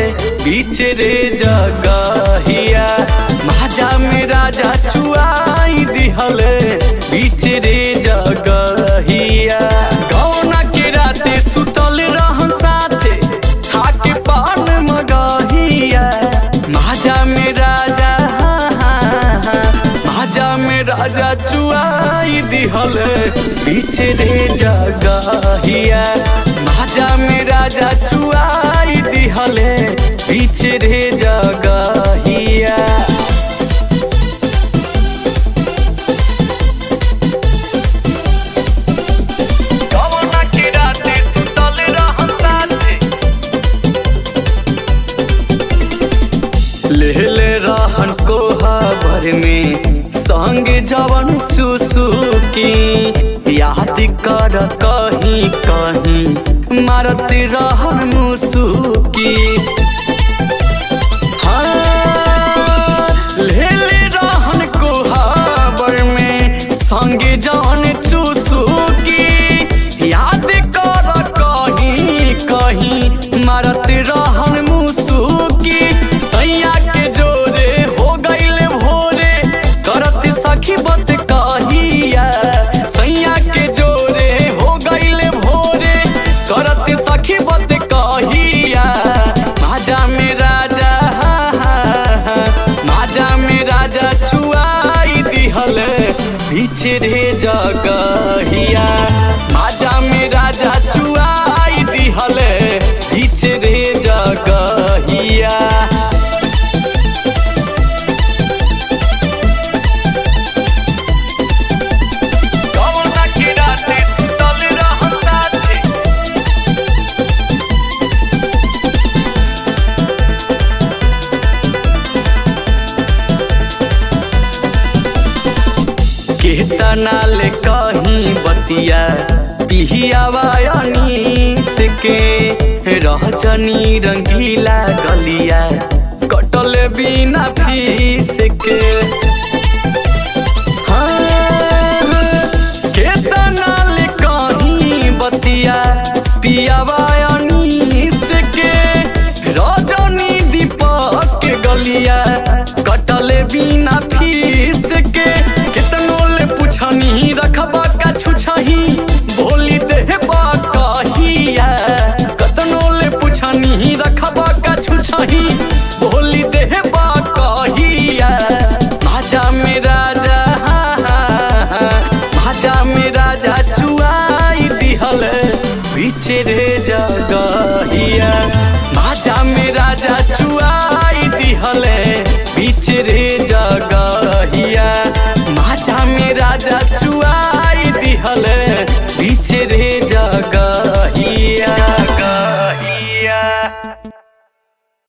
बीच रे जगहिया महाजा में राजा चुआई दिहले बीच रे जगहिया गौना के राते सुतल रहन साथे खाके पान मगहिया महाजा में राजा महाजा में राजा चुआई दिहले बीच रे जगहिया महाजा में राजा चुआई दिहले बीच रे जगहिया कवना के राते सुतल रहन साथे लेले रहन कोहा भर में संग जवन चुसुकी याद कर कहीं कहीं मारत रहन मुसुकी हाँ, लेले रहन कोहा भर में संग जवन चुसुकी याद कर कहीं कहीं मारत रहन मुसुकी सैया के जोरे हो गईले भोरे करत सखी बत कहिया सैया के जोरे हो गईले भोरे करत सखी बत कहिया माजा में राजा माजा में राजा चुआई दिहले पीछे रे जगहिया माजा में राजा चुआई दिहले पीछे रे जगहिया कवना के राते सुतल रहन साथे केतना ले कहीं बतिया पिहियावा अनीस के रहजनी रंगीला गलिया कटल बिना फीस के